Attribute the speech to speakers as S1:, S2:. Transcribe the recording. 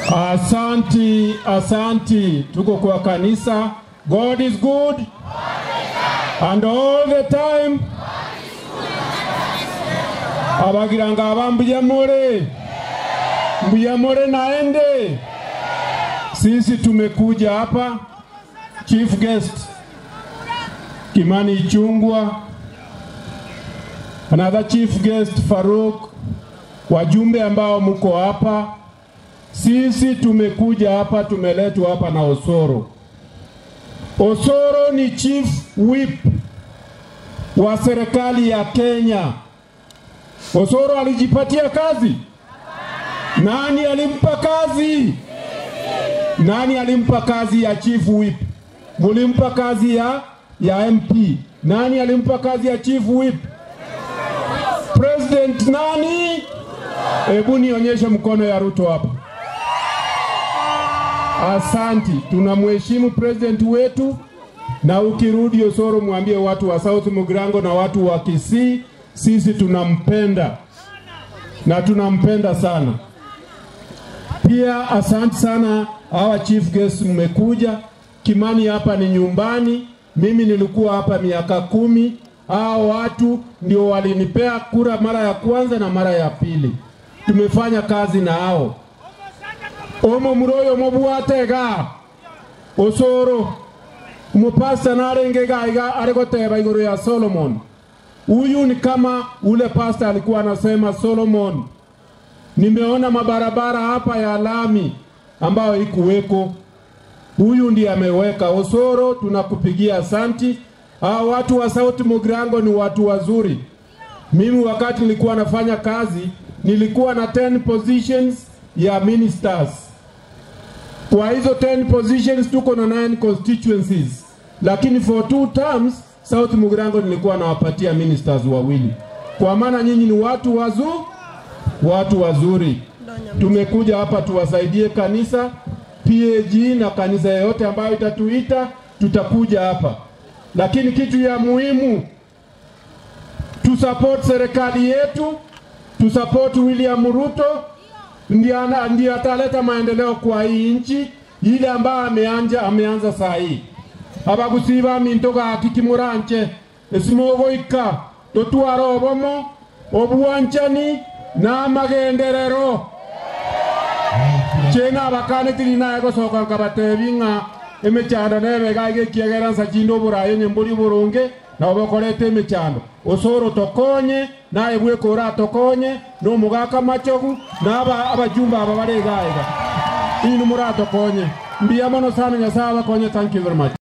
S1: Asanti, asanti. Tuko kwa kanisa. God is good. And all the time. Abagiranga abambuya more. Mbuya more naende. Sisi tumekuja hapa chief guest Kimani Ichungwa, another chief guest Faruk, wajumbe ambao mko hapa sisi tumekuja hapa, tumeletwa hapa na Osoro. Osoro ni chief whip wa serikali ya Kenya. Osoro alijipatia kazi? Nani alimpa kazi? Nani alimpa kazi ya chief whip? Mulimpa kazi ya ya MP. Nani alimpa kazi ya chief whip? President nani? Hebu nionyeshe mkono ya Ruto hapa. Asanti, tunamheshimu president wetu, na ukirudi Osoro mwambie watu wa South Mugirango na watu wa Kisii, sisi tunampenda na tunampenda sana. Pia asante sana hawa chief guests mmekuja. Kimani hapa ni nyumbani, mimi nilikuwa hapa miaka kumi. Hao watu ndio walinipea kura mara ya kwanza na mara ya pili, tumefanya kazi na hao omo muroyo mobwatega osoro umupasta narengega iga arigoteba iguru ya Solomon. Huyu ni kama ule pasta alikuwa anasema Solomon, nimeona mabarabara hapa ya lami ambayo ikuweko, huyu ndiye ameweka. Osoro, tunakupigia asanti. Hao watu wa South Mugirango ni watu wazuri. Mimi wakati nilikuwa nafanya kazi nilikuwa na 10 positions ya ministers kwa hizo 10 positions tuko na 9 constituencies, lakini for two terms South Mugirango nilikuwa nawapatia ministers wawili, kwa maana nyinyi ni watu wazu, watu wazuri. Tumekuja hapa tuwasaidie kanisa PAG na kanisa yoyote ambayo itatuita, tutakuja hapa, lakini kitu ya muhimu tusupport serikali yetu, tusupport William Ruto ndiye ataleta maendeleo kwa hii nchi ile ambayo ameanja ameanza saa hii abagusiba minto gaki kimuranche esimogoika totwara obomo obwanchani n'amagenderero chena abakanetiri naye gosoka nkabatebi ng'a emechando nebega igekiegera nsachindo oburayi nyembori burunge nabo bakorete emechando osoro tokonye naye bwekora atokonye nomugaka machogu naba abajumba aba baregaiga inu muratokonye mbiya mono sana nyasaye abakonye thank you very much